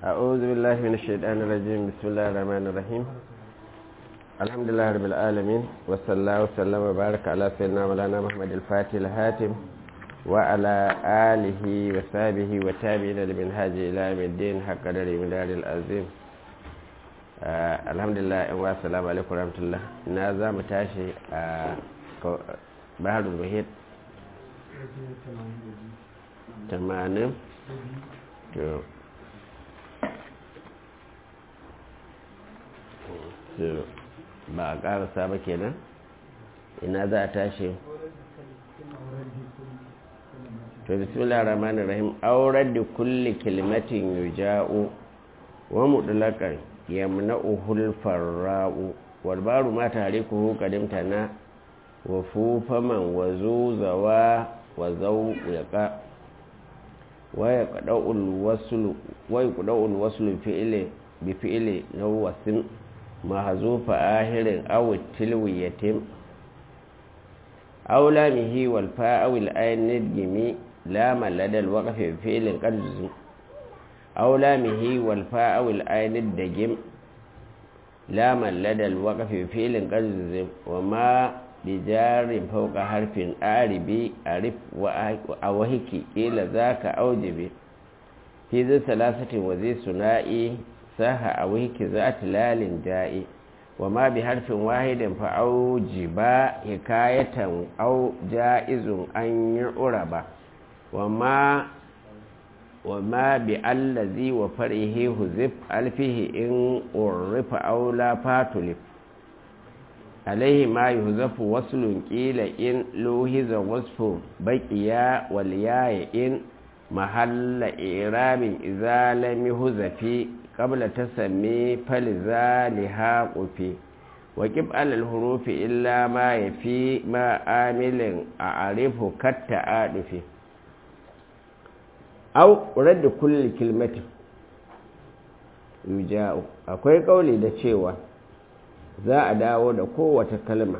أعوذ بالله من الشيطان الرجيم بسم الله الرحمن الرحيم الحمد لله رب العالمين وصلى الله وسلم وبارك على سيدنا مولانا محمد الفاتح الهاتم وعلى آله وصحبه وتابعين لمنهاج إلى يوم الدين حق قدر مدار العظيم آه الحمد لله والسلام عليكم ورحمة الله نازا متاشي آه بحر المحيط تمانين ba a karasa ba kenan ina za a tashi to bismillah rahmanir rahim aurar da kulli kalimatin yuja'u wa mutlaqan yamna'uhu al-farra'u wal baru ma tarikuhu qadimtana wa fufaman wa zuzawa wa zawqa wa yaqda'u al-wasl wa yaqda'u al-wasl fi'li bi fi'li nawasin mahzufa ahirin aw tilwiyatin aw lamihi wal fa'u al-ayn nidmi لا من لدى الوقف بفعل قد أو لامه والفاء والآين الدجم لا من لدى الوقف بفعل قد وما بجار فوق حرف آربي أعرف وأوهك إلى ذاك أوجب في ذي ثلاثة وذي ثنائي ساه أوهك ذات لال جائي وما بحرف واحد فأوجب حكاية أو جائز أن يعرب وما وما بالذي وفرعه هزف ألفه إن عرف أو لا فاتلف عليه ما يهزف وصل قيل إن لوهز وصف بقيا والياء إن محل إعراب إذا لم يهزف قبل تسمي فلذا لهاق في وكب على الحروف إلا ما يفي ما آمل أعرفه كالتعادف au radda kulli kilmatin yuja'u akwai kauli da cewa za a dawo da kowace kalma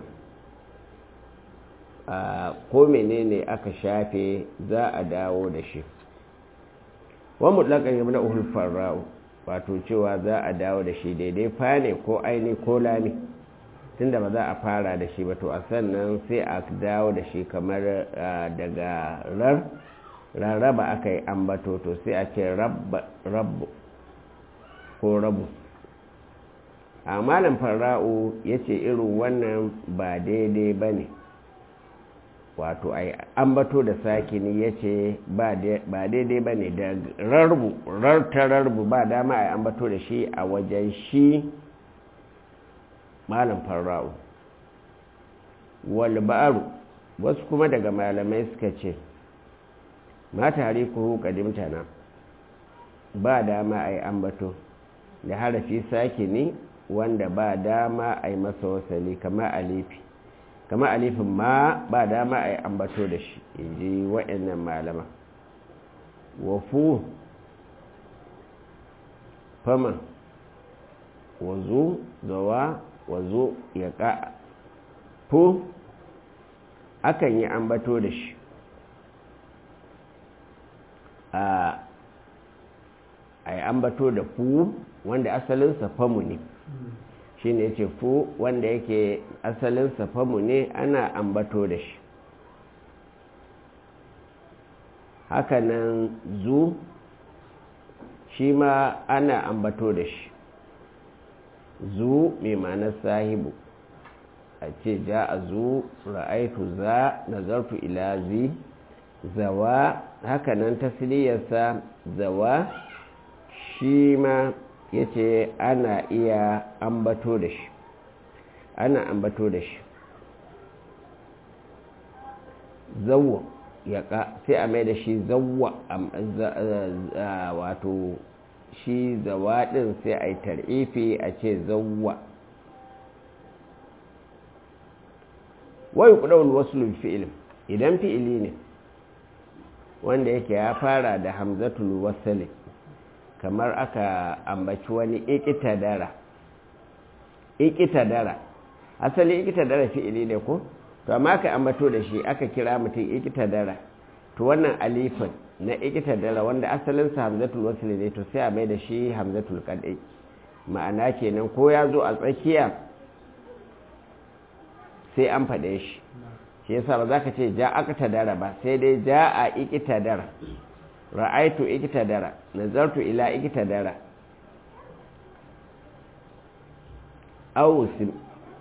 a ko menene aka shafe za a dawo da shi wa mutlaqan yabna uhul farra'u wato cewa za a dawo da shi daidai fa ne ko aini ko lami tunda ba za a fara da shi ba to a sannan sai a dawo da shi kamar daga rar rarraba aka yi ambato to sai a ce rabu ko rabu a malam fara'u ya ce irin wannan ba daidai ba ne wato a ambato da sakini ya ce ba daidai ba ne da rarbu rarta rarbu ba dama a ambato da shi a wajen shi malam fara'u walba'aru wasu kuma daga malamai suka ce ma tarikuhu qadimtana ba dama ai ambato da harafi sakini wanda ba dama ai masa wasali kama alifi kama alifin ma ba dama ai ambato da shi inji waɗannan malama wafu fama wazo zawa wazo ya ka fu akan yi ambato da shi a yi ambato da fu wanda asalinsa famu ne shi ne ce fu wanda yake asalinsa famu ne ana ambato da shi hakanan zu shi ma ana ambato da shi zu mai ma'anar sahibu a ce ja a zu ra'aitu za nazartu ila zi zawa hakanan tasliyarsa zawa shi ma ya ce ana iya ambato da shi ana ambato da shi zawwa ya ka sai a mai da shi zawwa wato shi zawa din sai a yi tar'ifi a ce zawwa wai kudawul wasu fi'il idan fi'ili ne wanda yake ya fara da hamzatul wasali kamar aka ambaci wani ikitadara ikitadara asali ikitadara fi'ili ne ko to amma aka ambato da shi aka kira mutum ikitadara to wannan alifin na ikita dara wanda asalinsa hamzatul wasli ne to sai a mai da shi hamzatul kadai ma'ana kenan ko ya zo a tsakiya sai an faɗe shi shi yasa ba za ka ce ja aka dara ba sai dai ja a ikita dara ra'aitu ikita dara nazartu ila ikita dara awusim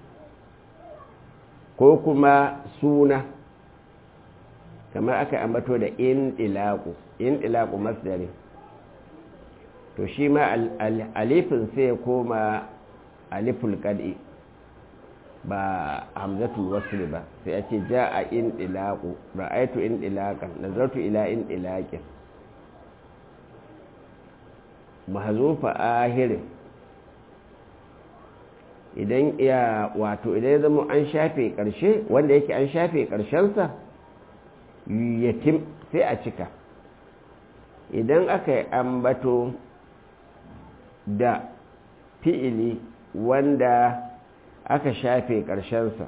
ko kuma suna kamar aka ambato da in ilaku in ilaku masdari to shi ma alifin sai ya koma aliful kad'i ba hamzatul wasl ba sai a ce ja'a in ilaku ra'aitu in ilakan nazartu ila in ilakin mahzufa ahirin idan ya wato idan ya zama an shafe karshe wanda yake an shafe karshensa yatim sai a cika idan aka yi ambato da fi'ili wanda aka shafe ƙarshensa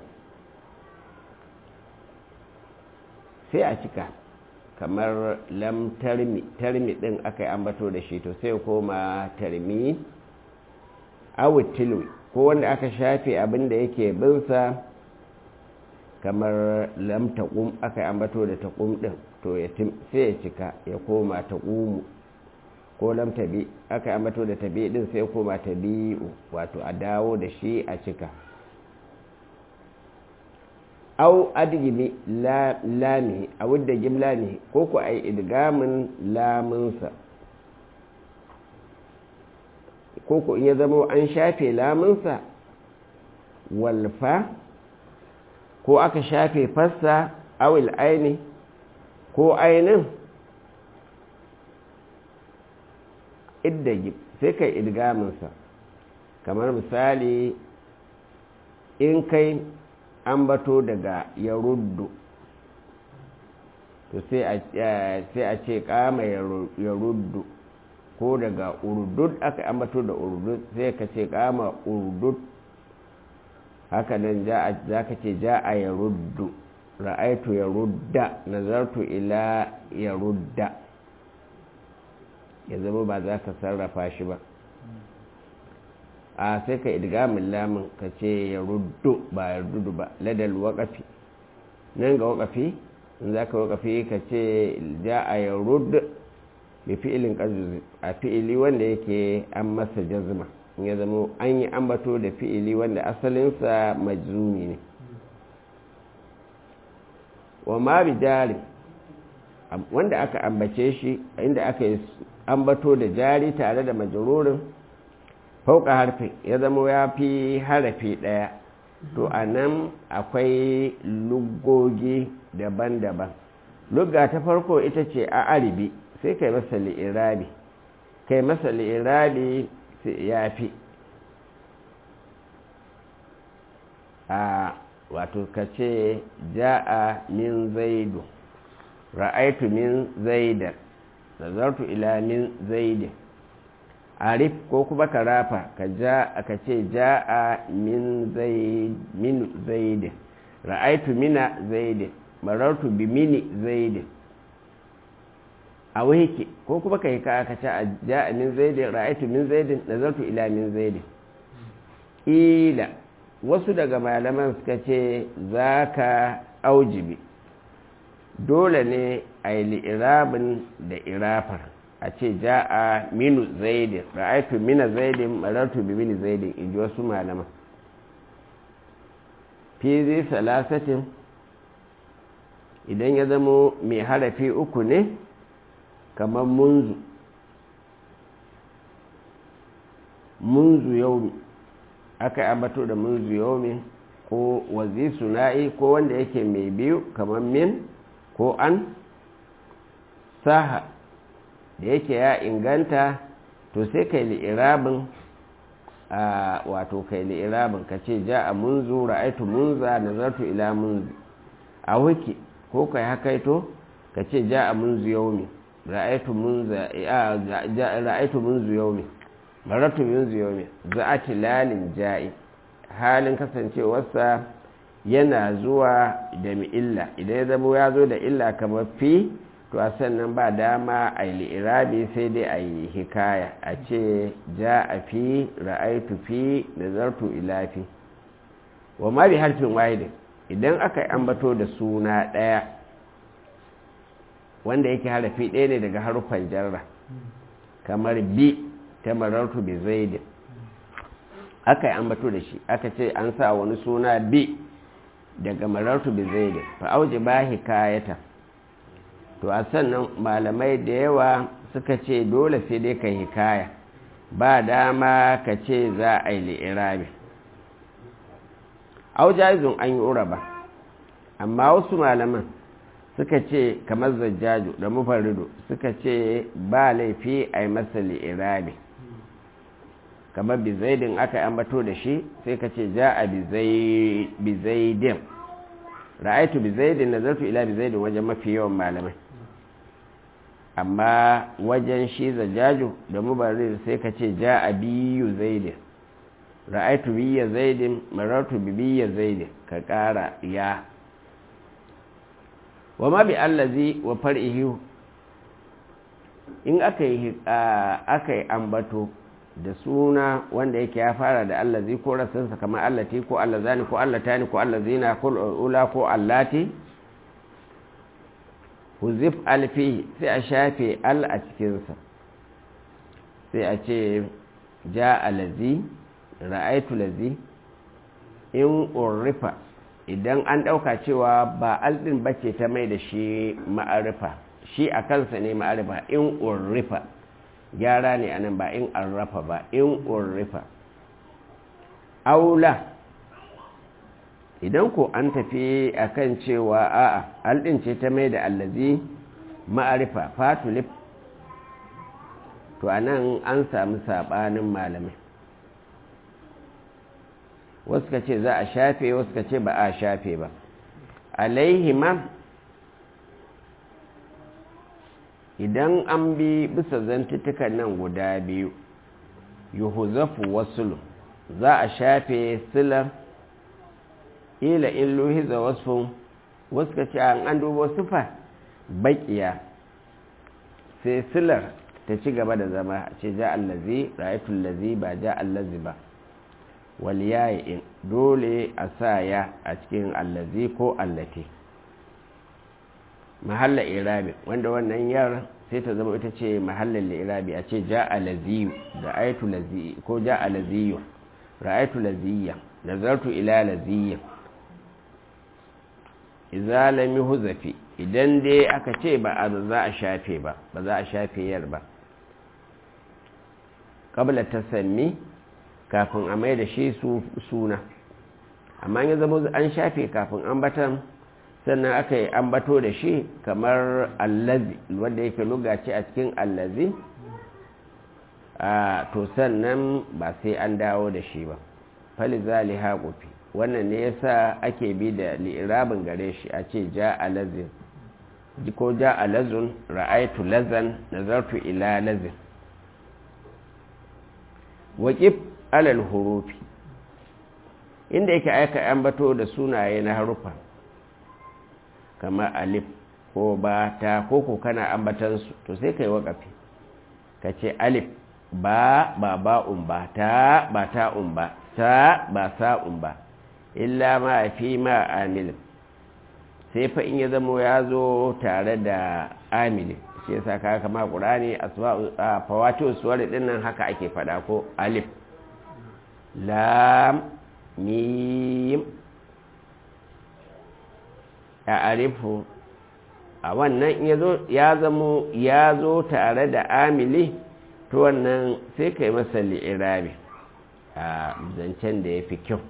sai a cika kamar lam tarmi tarmi ɗin aka yi ambato da shi to sai koma tarmi awutilu ko wanda aka shafe abin da yake binsa kamar lam taƙum aka yi ambato da taƙum ɗin to ya sai ya cika ya koma taƙumu ko lam tabi aka yi ambato da tabi ɗin sai ya koma tabi'u wato a dawo da shi a cika au adgimi lami a wadda gimla ne ko ku a yi idgamin lamunsa ko ku in ya zama an shafe lamunsa walfa ko aka shafe fassa awil aini ko ainin iddagi sai kai idgaminsa kamar misali in kai an bato daga ya ruddu to sai a ce kama ya ruddu ko daga urdud aka ambato da urdud sai ka ce kama urdud haka nan za ka ce ja a ya ruddu ra'aitu ya rudda nazartu ila ya rudda ya zama ba za ka sarrafa shi ba a sai ka idgamin lamun ka ce ya ruddu ba ya ruddu ba ladal waƙafi nan ga waƙafi in za ka waƙafi ka ce ja a ya ruddu bi fi'ilin ƙazuzi a fi'ili wanda yake an masa jazma in ya zama an yi ambato da fi'ili wanda asalinsa majzumi ne wa ma bi jari wanda aka ambace shi inda aka yi ambato da jari tare da majarurin fauka harfi ya zama ya fi harafi ɗaya to a nan akwai lugogi daban-daban lugga ta farko ita ce a aribi sai kai masa li'irabi kai masa li'irabi ya fi a wato ka ce ja'a min zaidu ra'aitu min zaidan nazartu ila min zaidin arif ko kuma ka rafa ka ja aka ce ja'a min zaid min zaidin ra'aitu mina zaidin marartu bi mini zaidin a wiki ko kuma ka yi ka aka ce ja'a min zaidin ra'aitu min zaidin nazartu ila min zaidin ila wasu daga malaman suka ce za ka aujibi dole ne a yi li'irabin da irafar a ce ja'a minu zaidin ra'aitu mina zaidin marartu bi mini zaidin in ji wasu malaman fi zai salasatin idan ya zamo mai harafi uku ne kamar munzu munzu yau aka ambato da munzu yau ko wazi suna'i ko wanda yake mai biyu kamar min ko an saha da yake ya inganta to sai kai li'irabin a wato kai li'irabin ka ce ja a munzu ra'aitu munza nazartu ila munzu a wiki ko kai hakaito ka ce ja a munzu yaumi ra'aitu munza ra'aitu munzu yaumi maratu munzu yaumi za'ati lalin ja'i halin kasancewarsa yana zuwa da illa idan ya zama ya zo da illa kamar fi to a sannan ba dama a yi li'irabi sai dai a yi hikaya a ce ja a fi ra'aitu fi nazartu ila fi wa ma bi harfin wahidin idan aka yi ambato da suna ɗaya wanda yake harafi ɗaya ne daga harufan jarra kamar bi ta marartu bi zaidin aka yi ambato da shi aka ce an sa wani suna bi daga marartu bi zaidin fa auji ba hikayata to a sannan malamai da yawa suka ce dole sai dai ka hikaya ba dama ka ce za a yi li'irabi aujazun an yi uraba amma wasu malaman suka ce kamar zajjaju da mufarrido suka ce ba laifi a yi masa li'irabi kamar bizaidin aka yi ambato da shi sai ka ce ja a bizaidin ra'aitu bizaidin na zartu ila bizaidin wajen mafi yawan malamai amma wajen shi zajjaju da mubarrir sai ka ce ja a biyu zaidin ra'aitu biya zaidin marartu biya zaidin ka ƙara ya wa ma bi allazi wa far'ihi in aka yi aka yi ambato da suna wanda yake ya fara da allazi ko rasansa kamar allati ko allazani ko allatani ko allazina ko ula ko allati huzif alfi sai a shafe al a cikinsa sai a ce ja alazi ra'aitu lazi in urrifa idan an ɗauka cewa ba aldin bace ta mai da shi ma'arifa shi a kansa ne ma'arifa in urrifa gyara ne anan ba in arrafa ba in urrifa aula idan ko an tafi akan cewa a'a aldin ce ta mai da allazi ma'arifa fatulif to anan an samu sabanin malamai wasu ka ce za a shafe wasu ka ce ba a shafe ba alaihima idan an bi bisa zantuttukan nan guda biyu yuhuzafu wasulu za a shafe silar ila in luhiza wasfin wasu ka ce an dubo sufa baƙiya sai silar ta ci gaba da zama a ce ja allazi ra'aitun lazi ba ja allazi ba waliyayin dole a sa ya a cikin allazi ko allati mahalla irabi wanda wannan yar sai ta zama ita ce mahallin irabi a ce ja alaziyu da aitu lazi ko ja alaziyu ra'aitu laziyya nazartu ila laziyya idza lam yuhzafi idan dai aka ce ba a za a shafe ba ba za a shafe yar ba qabla tasammi kafin a mai da shi suna amma ya zama an shafe kafin ambatan sannan aka yi ambato da shi kamar allazi wanda yake lugace a cikin allazi a to sannan ba sai an dawo da shi ba falizali haƙufi wannan ne yasa ake bi da li'irabin gare shi a ce ja alazin ko ja alazun ra'aitu lazan nazartu ila lazin waƙif alal hurufi inda yake aika ambato da sunaye na harufa kamar alif ko ba ta ko ko kana ambatansu to sai kai waƙafi ka ce alif ba ba ba'un ba ta ba ta'un ba ta ba sa'un ba illa ma fi ma amilin sai fa in ya zamo ya zo tare da amilin shi yasa ka kama ƙurani a fawati suwar ɗin nan haka ake faɗa ko alif lam mim a arifu a wannan ya zamo ya zo tare da amili to wannan sai ka yi masa li'irabi a zancen da ya fi kyau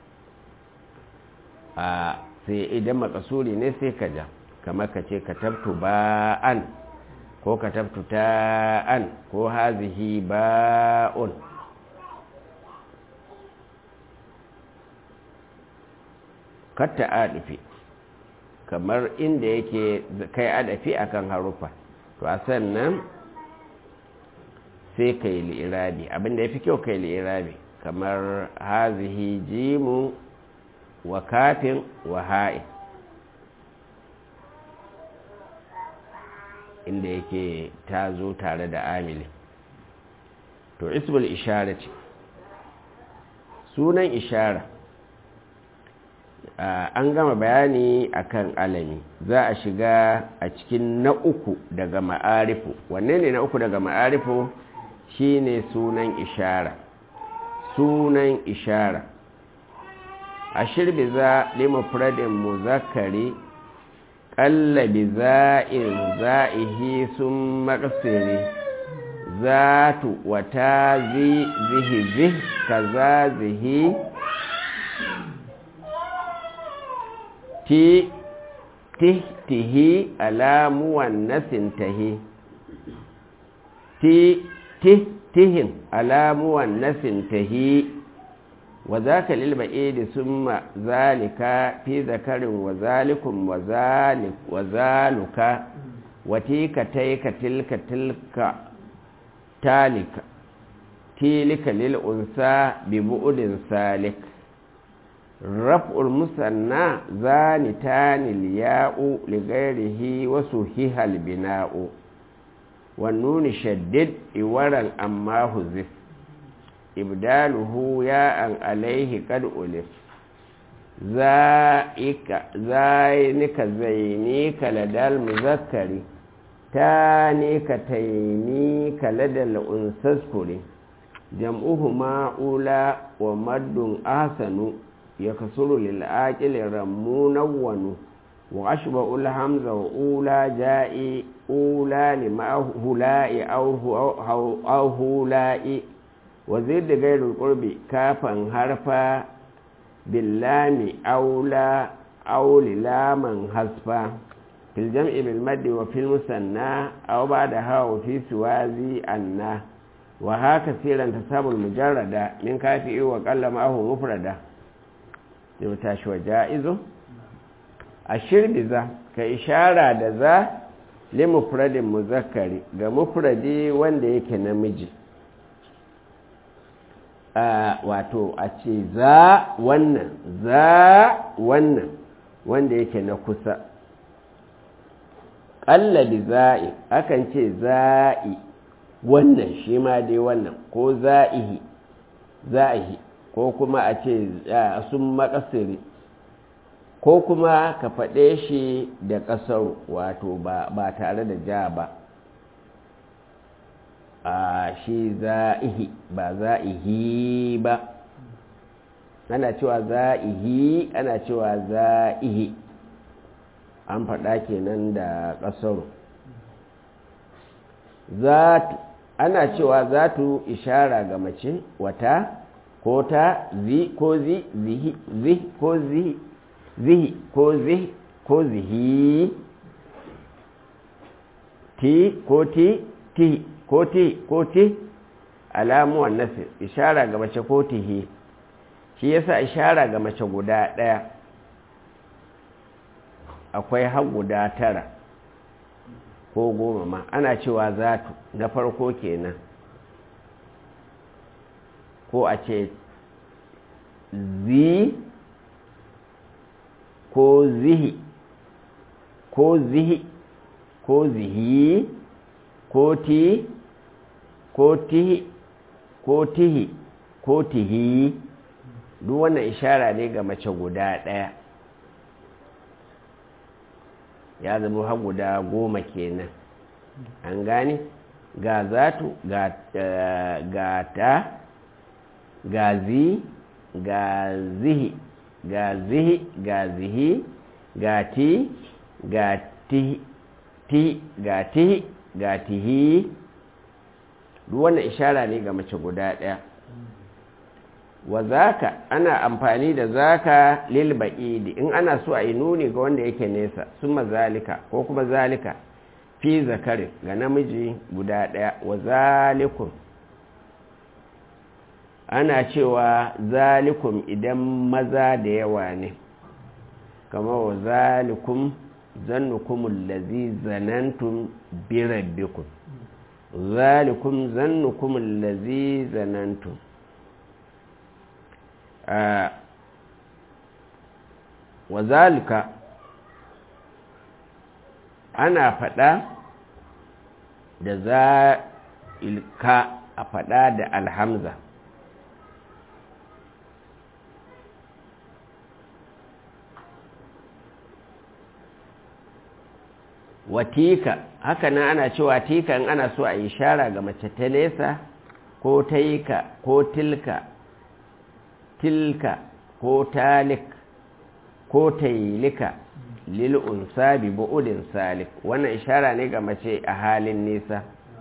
a sai idan makasuri ne sai ka ja kamar ka ce ka tabtu ba'an ko ka tabtu ta'an ko hazihi ba'un katta adafi kamar inda yake kai adafi akan harufa to a sannan sai kai li'irabi abinda ya fi kyau kai li'irabi kamar hazihi jimu wa kafin wa ha'i inda yake ta zo tare da amili to ismul ishara ce sunan ishara an gama bayani akan alami za a shiga a cikin na uku daga ma'arifu wanne ne na uku daga ma'arifu shine sunan ishara sunan ishara a shirbi za limufradin muzakkari ƙallabi za'in za'ihi sun maƙasiri zatu wata zihi zih kaza zihi ti tihtihi alamuwan nasin tahi ti tihtihin alamuwan nasin tahi wa zaka lil ba'id summa zalika fi zakarin wa zalikum wa zalik wa zaluka wa tika taika tilka tilka talika tilika lil unsa bi bu'din salik raf'ul musanna zanitani liya'u li ghairihi wa suhiha al bina'u wan nun shaddid iwaran amma huzif ibdaluhu ya'an alaihi qad ulif za'ika zainika zainika ladal muzakkari tanika tainika ladal unsaskuri jam'uhuma ula wa maddun ahsanu yakasuru lil aqili ramunawwanu wa ashba'u al hamza wa ula ja'i ula lima hula'i aw hula'i وزيد غير القرب كافا حرفا باللام أولى أو للاما حذفا في الجمع بالمد وفي المثنى أو بعدها وفي سوازي أنا وها كثيرا تساب المجردة من كافئ وقل معه مفردة يمتاش وجائز الشرب ذا كإشارة ذا لمفرد مذكر كمفرد وند يكي نمجي Uh, wato a ce za wannan za wannan wanda yake na kusa ƙallabi za'i akan ce za'i wannan shi ma dai wannan ko za'ihi za'ihi ko kuma a ce uh, sun makasiri ko kuma ka faɗe shi da ƙasar wato ba, ba tare da ja ba a shi za'ihi ba za'ihi ba ana cewa za'ihi ana cewa za'ihi an faɗa kenan da ƙasar zatu ana cewa zatu ishara ga mace wata ko ta zi ko zi zihi zi ko zihi zihi ko zihi ko zihi ti ko ti ti ko ti ko ti alamuwan nasir ishara ga mace ko tihi shi yasa ishara ga mace guda ɗaya akwai har guda tara ko goma ma ana cewa zatu na farko kenan ko a ce zi ko zihi ko zihi ko zihi ko ti ko tihi ko tihi ko tihi duk wannan ishara ne ga mace guda ɗaya ya zama har guda goma kenan an gane ga zatu ga, ga ta ga zi ga zihi ga zihi ga zihi ga ti ga ti ti ga tihi ga tihi duk wannan ishara ne ga mace guda ɗaya wa zaka ana amfani da zaka lil ba'idi in ana so a yi nuni ga wanda yake nesa summa zalika ko kuma zalika fi zakarin ga namiji guda ɗaya wa zalikum ana cewa zalikum idan maza da yawa ne kamar wa zalikum zannukumul lazi zanantum bi rabbikum zalikum zannukumul lazi zanantum wa zalika ana faɗa da za ilka a faɗa da alhamza watika haka nan ana cewa tika in ana so a yi shara ga mace ta nesa ko taika ko tilka tilka ko talik ko tailika lil unsa bi bu'udin salik wannan ishara ne ga mace a halin nisa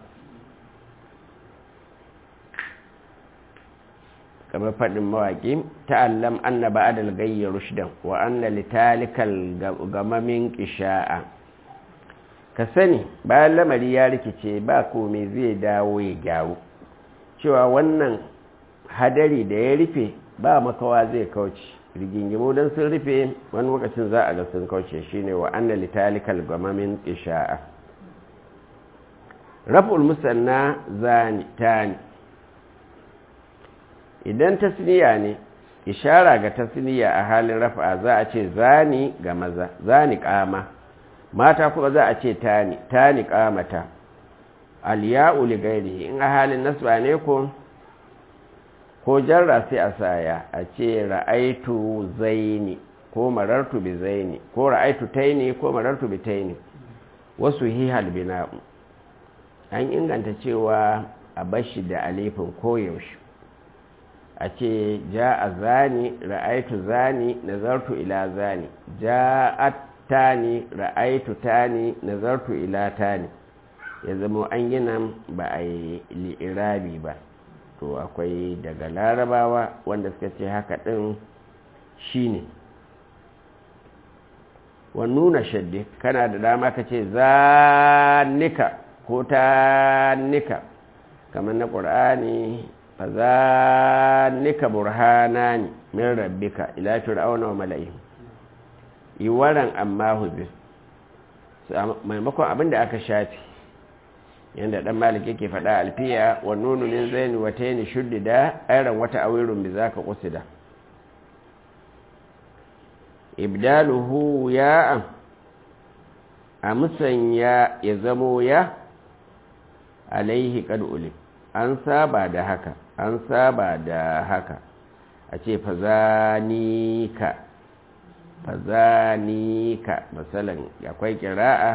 kamar faɗin mawaƙi ta'allam anna ba'dal gayyi rushdan wa anna litalikal gamamin qisha'a ka sani bayan lamari ya rikice ba komai zai dawo ya gyaru cewa wannan hadari da ya rufe ba makawa zai kauce rigingimu don sun rufe wani lokacin za a ga sun kauce shine wa anna litalikal gamamin isha'a raf'ul musanna zani tani idan tasniya ne ishara ga tasniya a halin rafa za a ce zani ga maza zani kama mata kuma za a ce tani tani kamata alya'u li ghairihi in a halin nasba ne ko ko jarra sai a saya a ce ra'aitu zaini ko marartu bi zaini ko ra'aitu taini ko marartu bi taini wasu hihal bina'u an inganta cewa a bashi da alifin koyaushe a ce ja a zani ra'aitu zani nazartu ila zani ja'at tani ra'aitu tani nazartu ila tani ya zama an gina ba a yi li'irabi ba to akwai daga larabawa wanda suka ce haka ɗin shi ne nuna shaddi kana da dama ka ce zanika ko ta nika kamar na ƙur'ani fa zanika burhanani min rabbika ila fir'auna wa mala'ihim iwaran amma huzir maimakon abin da aka shafi yadda dan malik yake faɗa alfiya wa nunu min zaini wa tayni shuddida ayran wata awirun bi zaka qusida ibdaluhu ya a musanya ya zamo ya alaihi qad ulim an saba da haka an saba da haka a ce fazanika fazanika masalan akwai kira'a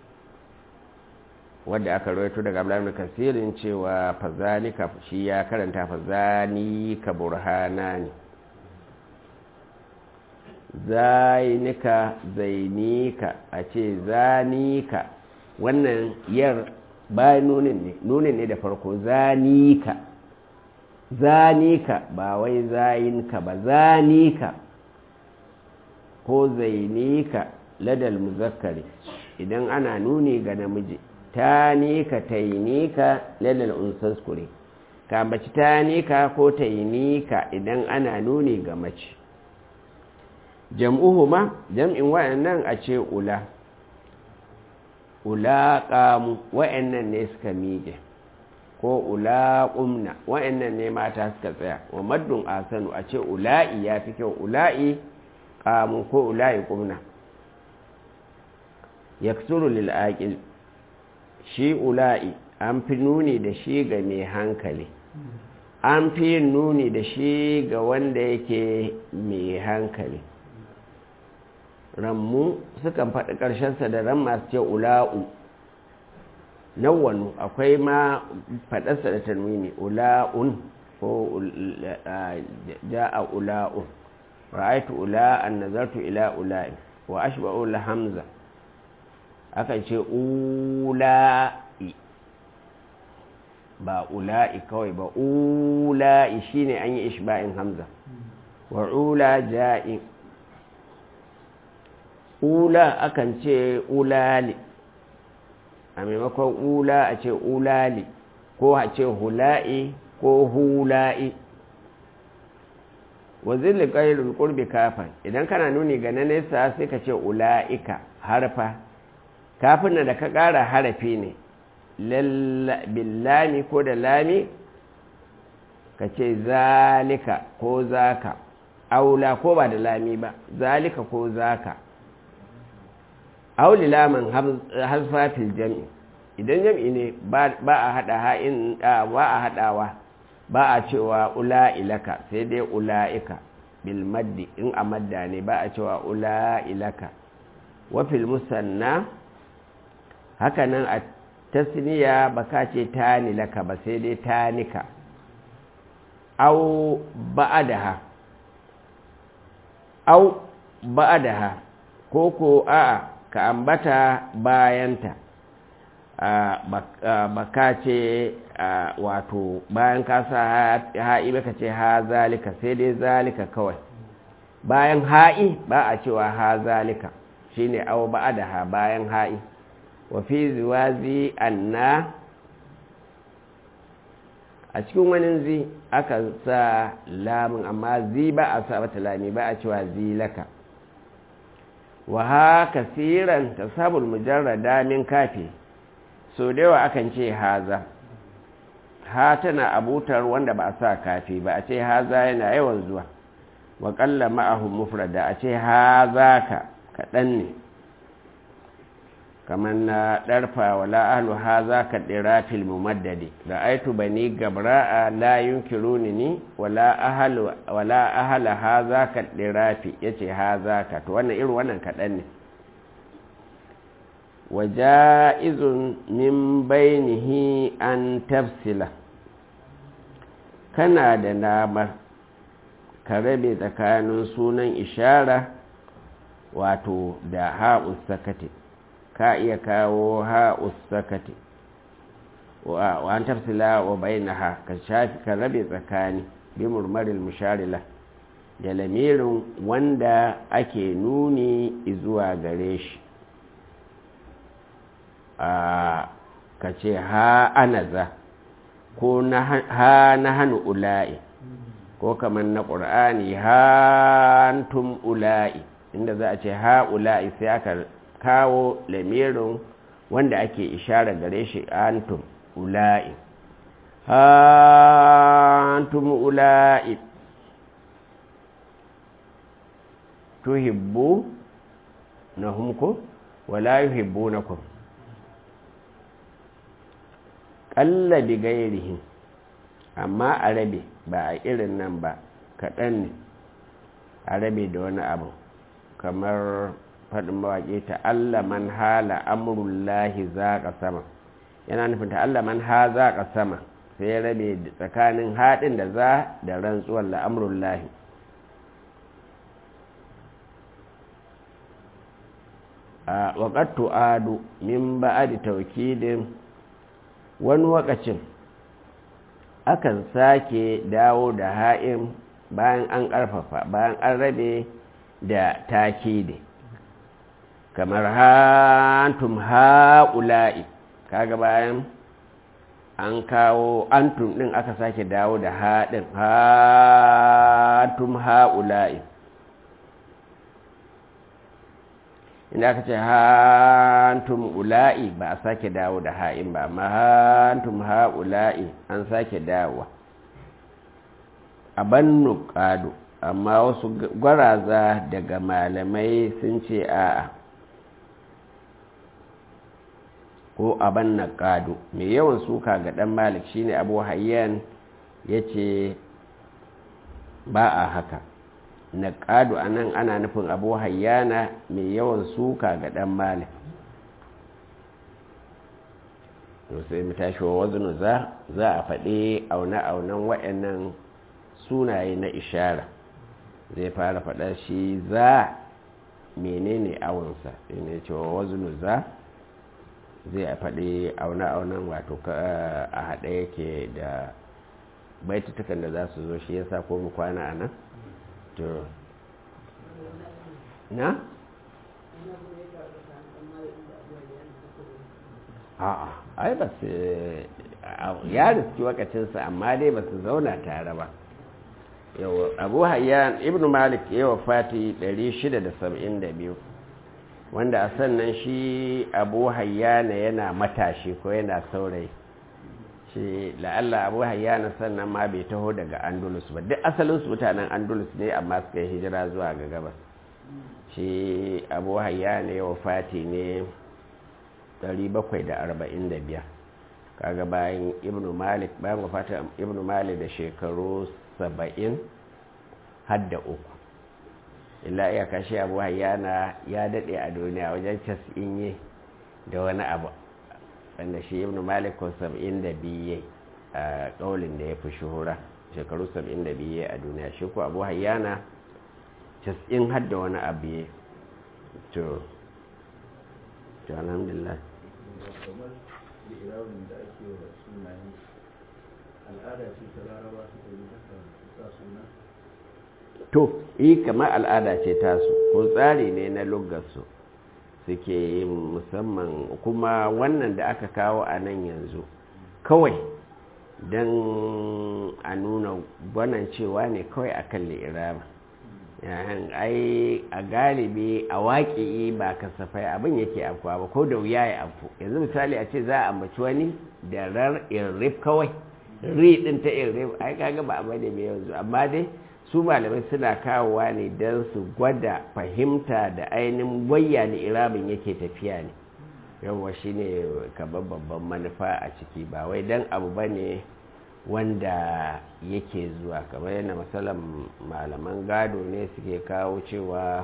wadda aka rawaito daga Abdullahi Kasirin cewa fazanika shi ya karanta fazanika burhanani zainika zainika a ce zanika wannan yar bayan nunin ne nunin ne da farko zanika zanika ba wai zayinka ba zanika ko zainika ladal muzakkari idan ana nuni ga namiji tanika tainika ladal unsaskure ka baci tanika ko tainika idan ana nuni ga mace jam'uhuma jam'in wayannan a ce ula ula qamu wayannan ne suka miƙe ko ula qumna wayannan ne mata suka tsaya wa maddun asanu a ce ula'i ya fi kyau ula'i qamu ko ula'i qumna yaksuru lil aqil shi ula'i an fi nuni da shi ga mai hankali an fi yin nuni da shi ga wanda yake mai hankali rammu sukan faɗi ƙarshensa da ran masu ce ula'u nawwanu akwai ma faɗarsa da tanwini ula'un ko ja'a ula'un ra'aitu ula'an nazartu ila ula'i wa ashba'u la hamza akan ce ula'i ba ula'i kawai ba ula'i shine an yi ishba'in hamza wa ula ja'i ula akan ce ulali a maimakon ula a ce ulali ko a ce hula'i ko hula'i wazin liƙairul ƙurbi kafin idan kana nuni ga na nesa sai ka ce ula'ika harfa kafin da ka ƙara harafi ne billami ko da lami ka ce zalika ko zaka aula ko ba da lami ba zalika ko zaka auli laman hasfafil jami idan jam'i ne ba a haɗa ha'in ba a haɗawa ba a cewa ula'ilaka sai dai ula'ika bil maddi in a madda ne ba a cewa ula'ilaka wafil musanna hakanan a tasniya ba ka ce tani laka ba sai dai tanika au ba'adaha au ba'adaha ko ko a'a ka ambata bayanta ba ka ce wato bayan ka sa ha'i ba ka ce ha zalika sai dai zalika kawai bayan ha'i ba a cewa ha zalika shine au ba'adaha bayan ha'i wa fi ziwazi anna a cikin wani zi aka sa lamun amma zi ba a sa mata lami ba a cewa zi laka wa ha kasiran tasabul mujarrada min kafi so da yawa akan ce haza ha tana abutar wanda ba a sa kafi ba a ce haza yana yawan zuwa wa qalla ma'ahu mufrada a ce haza ka kaɗan ne kamar na ɗarfa wala ahlu haza ka ɗira fil mumaddadi da aitu bani gabra'a la yunkiruni ni wala ahlu wala ahla haza ka ɗira fi yace haza ka to wannan irin wannan kaɗan ne waja'izun min bainihi an tafsila kana da namar ka rabe tsakanin sunan ishara wato da ha'us sakati ka iya kawo ha'us sakati wa an tafsila wa bainaha ka shafi ka rabe tsakani bi murmaril musharila da lamirin wanda ake nuni zuwa gare shi ka ce ha anaza ko ha na hannu ula'i ko kamar na ƙur'ani hantum ula'i inda za a ce ha ula'i sai aka kawo lamirin wanda ake ishara gare shi antum ula'i hantum ula'i tuhibbu na humko wala yuhibbu na kuma ƙalla bi gairihin amma a rabe ba a irin nan ba kaɗan ne a rabe da wani abu kamar faɗin mawaƙi ta Allah man hala amurullahi za ka sama yana nufin ta Allah man ha za ka sama sai ya rabe tsakanin haɗin da za da rantsuwar la'amurullahi a waƙattu adu min ba'adi taukidin wani wakacin akan sake dawo da ha'in bayan an ƙarfafa bayan an rabe da takidi kamar hantum ha'ula'i kaga bayan an kawo antum ɗin aka sake dawo da haɗin hantum ha'ula'i inda aka ce hantum ula'i ba a sake dawo da ha'in ba amma hantum ha'ula'i an sake dawowa a bannu ƙado amma wasu gwaraza daga malamai sun ce a'a ko a banna ƙado mai yawan suka ga ɗan malik shine abu hayyan ya ce ba a haka na ƙadu a nan ana nufin abu hayyana mai yawan suka ga ɗan malik to sai mu tashi wa wazinu za za a faɗi aune-aunen waɗannan sunaye na ishara zai fara faɗa shi za menene awonsa ne cewa wazinu za zai faɗi aune-aunen wato a haɗe yake da baitutukan da za su zo shi yasa ko mu kwana a nan to na? a'a ai ba su ya riski wakacinsa amma dai ba su zauna tare ba yau abu hayyan ibn malik yawa fati 672 wanda a sannan shi abu hayyana yana matashi ko yana saurayi shi la'alla abu hayyana sannan ma bai taho daga andalus ba duk asalinsu mutanen andalus ne amma suka yi hijira zuwa ga gabas shi abu hayyana yawa fati ne 745 kaga bayan ibnu malik bayan wafatar ibnu malik da shekaru 70 hadda uku illa iya kashe abu hayyana ya daɗe a duniya wajen cas'in da wani abu wanda shi ibnu malik ko 72 a ƙaulin da ya fi shuhura shekaru 72 a duniya shi ko abu hayyana cas'in hadda wani abu ya to to alhamdulillah kamar li'irabin da ake wa sunaye al'ada ce ta laraba suka yi haka sa suna to yi kamar al'ada ce tasu ko tsari ne na lugarsu suke yin musamman kuma wannan da aka kawo a nan yanzu kawai don a nuna gwanan cewa ne kawai akan li'iraba yahan ai a galibi a waƙi ba kasafai abin yake afkuwa ba ko da wuya ya afku yanzu misali a ce za a ambaci wani da rar irrif kawai ri din ta irrif ai kaga ba a bane mai yanzu amma dai su malamai suna kawowa ne don su gwada fahimta da ainihin wayya da irabin yake tafiya ne yawwa shine kamar babban manufa a ciki ba wai don abu ba ne wanda yake zuwa kamar yana matsalan malaman gado ne suke kawo cewa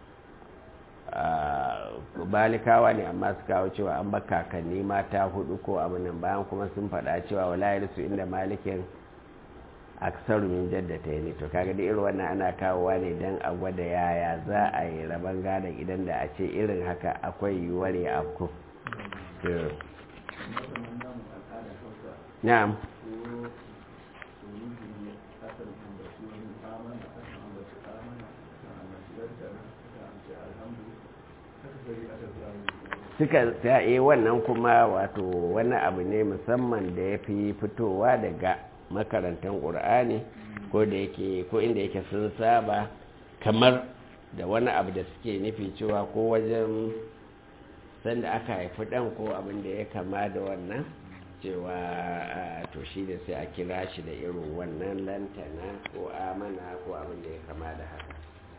balikawa ne amma su kawo cewa an ba kakanni mata hudu ko abinan bayan kuma sun faɗa cewa walayar su inda malikin aksaru min jaddata ne to kaga da irin wannan ana kawowa ne don a gwada yaya za a yi rabon gadon idan da a ce irin haka akwai yiwuwar ya afku na'am suka sa'e wannan kuma wato wani abu ne musamman da ya fi fitowa daga makarantar ƙur'ani ko da yake ko inda yake sun saba kamar da wani abu da suke nufi cewa ko wajen sanda aka haifi ɗan ko abin da ya kama da wannan cewa to shi da sai a kira shi da irin wannan lantana ko amana ko abin da ya kama da haka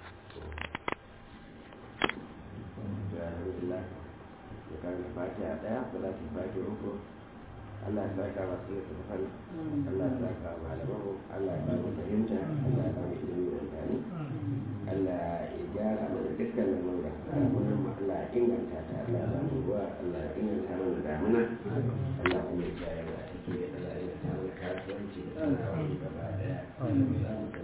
karanta fatiha daya salatin fatiha uku Allah ya saka masu da tafan Allah ya saka malamanmu Allah ya ba mu fahimta Allah ya ba mu ilimi da amfani Allah ya gyara mana dukkan lamura damunan mu Allah ya inganta ta Allah ya ba mu ruwa Allah ya inganta mana damuna Allah kuma ya kiyaye mu a ciki da Allah ya ta mana kasuwanci da sana'a gaba daya